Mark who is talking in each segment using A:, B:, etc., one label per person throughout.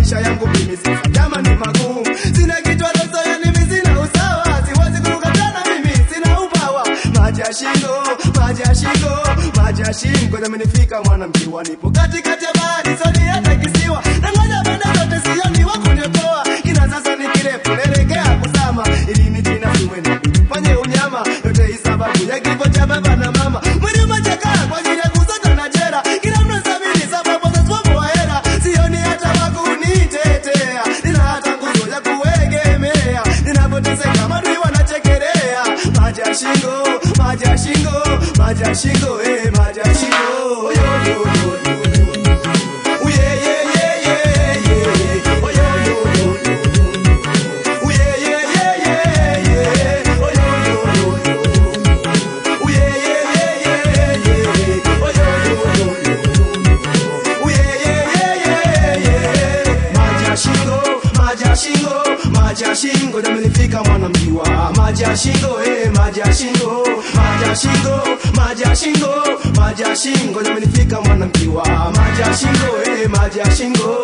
A: maisha yangu mimi sasa jamani magumu sina kichwa leso yani mimi sina usawa siwezi kukatana mimi sina ubawa maji ya shingo maji ya shingo maji ya shingo yamenifika mwanamke nipo katikati ya bahari soni hata kisiwa na ngoja banda zote sioni wa kuniokoa kina sasa ni kirefu naelekea kuzama ili ni jina simwene fanye unyama yote hii sababu ya kifo cha baba na mama mwili umechakaa kwa ajili ya kusota na jera kila mtu sabini sababu za swapo wa hera sioni hata wakunitetea nina hata nguzo ya kuegemea ninapoteseka madui wanachekelea maji ya shingo maji ya shingo maji ya shingo eh maji ya shingo yo yo yo yo yo yeah yeah yeah yeah yeah oh yo yo yo yo oh yeah yeah yeah yeah yeah oh yo yo yo yo oh yeah yeah yeah yeah yeah oh yo yo yo yo oh yeah yeah yeah yeah yeah maji ya shingo maji ya shingo maji ya shingo yamenifika mwanamjiwa maji ya shingo eh maji ya shingo maji ya shingo maji ya shingo maji ya shingo yamenifika mwanamjiwa maji ya shingo eh maji ya shingo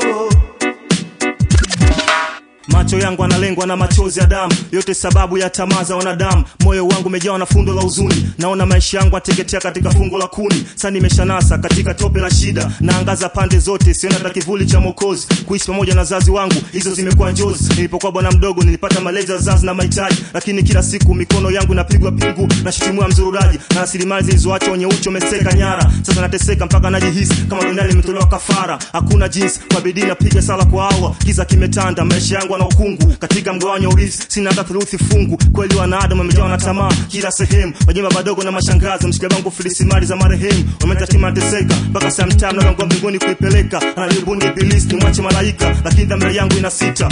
B: macho yangu analengwa na machozi ya damu yote sababu ya tamaa za wanadamu moyo wangu umejawa na fundo la huzuni naona maisha yangu ateketea katika fungo la kuni sa nimeshanasa katika tope la shida naangaza pande zote siona hata kivuli cha mokozi kuishi pamoja na wazazi wangu hizo zimekuwa njozi nilipokuwa bwana mdogo nilipata malezi ya wazazi na mahitaji lakini kila siku mikono yangu inapigwa pingu na shitimua mzururaji na rasilimali zilizoachwa wenye uchi wamesteka nyara sasa nateseka mpaka najihisi kama duniani imetolewa kafara hakuna jinsi kwa bidii napiga sala kwa awa kiza kimetanda maisha yangu ana ukungu katika mgawanyo wa urithi sina hata theluthi fungu kweli wanadamu wamejawa na tamaa kila sehemu wajemba madogo na mashangazi mshika bangu filisimali za marehemu wametatima teseka mpaka samtam nagangua mbinguni kuipeleka analibundi ibilisi nimwache malaika lakini dhamira yangu ina sita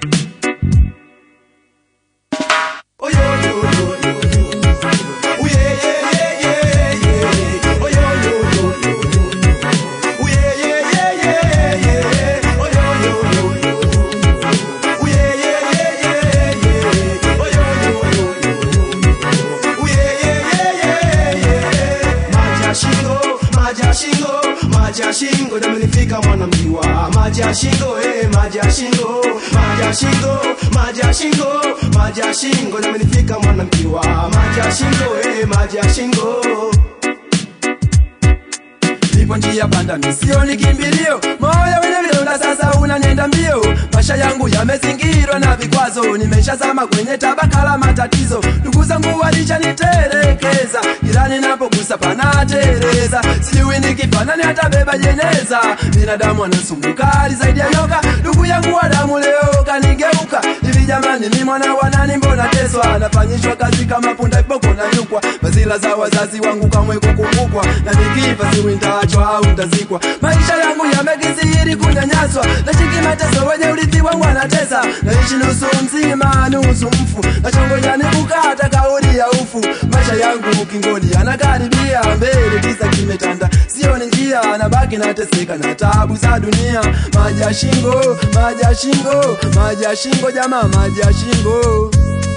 A: Oh yo yo yo yo yo. Oh yeah yeah yeah yeah yeah. Oh yo yo yo yo yo. Oh yeah yeah yeah yeah yeah. Oh yo yo yo yo yo. Oh yeah yeah yeah yeah yeah. Oh yo yo yo yo yo. Oh yeah yeah yeah yeah yeah. Maji ya shingo, maji ya shingo, maji ya shingo yamenifika mwanamjiwa. Maji ya shingo eh, maji ya shingo, maji ya shingo, maji ya shingo, maji ya shingo yamenifika mwanamjiwa. Maji ya shingo eh, maji ya shingo.
C: nipo njia panda misioni kimbilio moyo wenye vidonda sasa unanenda mbio maisha yangu yamezingirwa na vikwazo nimeshazama kwenye tabaka la matatizo ndugu zangu walishanitelekeza jirani napogusa panatereza sijui nikifanani hatabeba jeneza binadamu anasumbukali zaidi ya nyoka ndugu yangu wa damu leo kanigeuka hivi jamani mi mwana wanani mbona teswa nafanyishwa kazi kama punda viboko na nyukwa bazila za wazazi wangu kamwe kukumbukwa na nikifa siwi ntaachwa au ntazikwa maisha yangu yamekisiri kunyanyaswa nashiki mateso wenye urithi wangu anatesa naishi nusu mzima nusu mfu nachongoja nikukata kauli ya ufu maisha yangu ukingoni anakaribia mbele kisa kimetanda sioni njia nabaki nateseka na tabu za dunia maji ya shingo maji ya shingo maji ya shingo jamaa maji ya shingo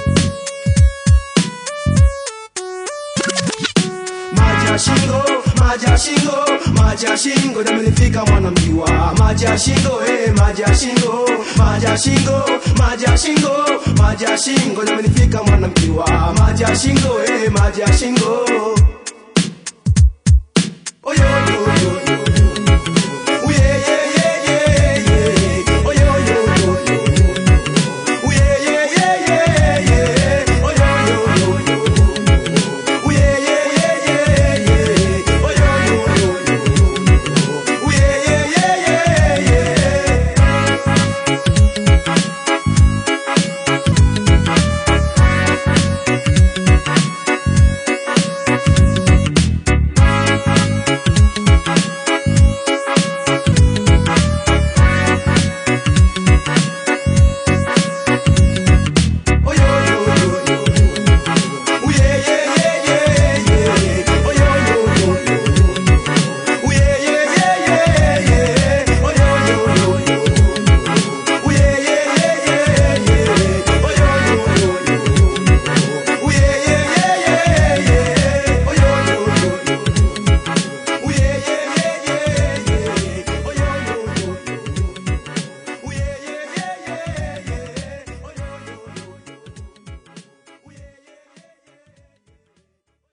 A: maji ya shingo maji ya shingo maji ya shingo yamenifika mwanamjiwa maji ya shingo eh maji ya shingo maji ya shingo maji ya shingo maji ya shingo yamenifika mwanamjiwa maji ya shingo eh maji ya shingo